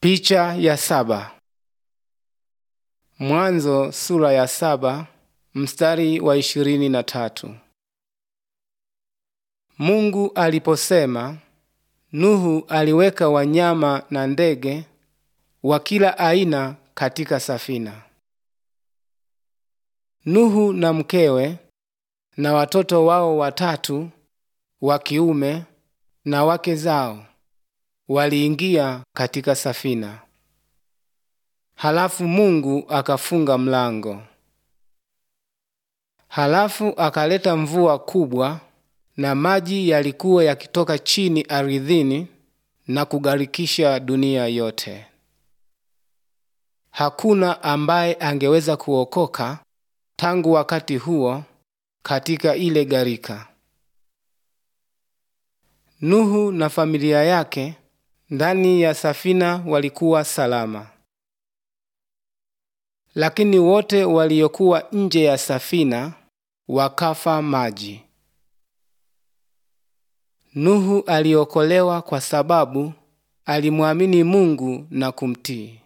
Picha ya saba. Mwanzo sura ya saba mstari wa ishirini na tatu. Mungu aliposema, Nuhu aliweka wanyama na ndege wa kila aina katika safina. Nuhu na mkewe na watoto wao watatu wa kiume na wake zao waliingia katika safina. Halafu Mungu akafunga mlango. Halafu akaleta mvua kubwa na maji yalikuwa yakitoka chini ardhini na kugharikisha dunia yote. Hakuna ambaye angeweza kuokoka tangu wakati huo katika ile gharika. Nuhu na familia yake ndani ya safina walikuwa salama, lakini wote waliokuwa nje ya safina wakafa maji. Nuhu aliokolewa kwa sababu alimwamini Mungu na kumtii.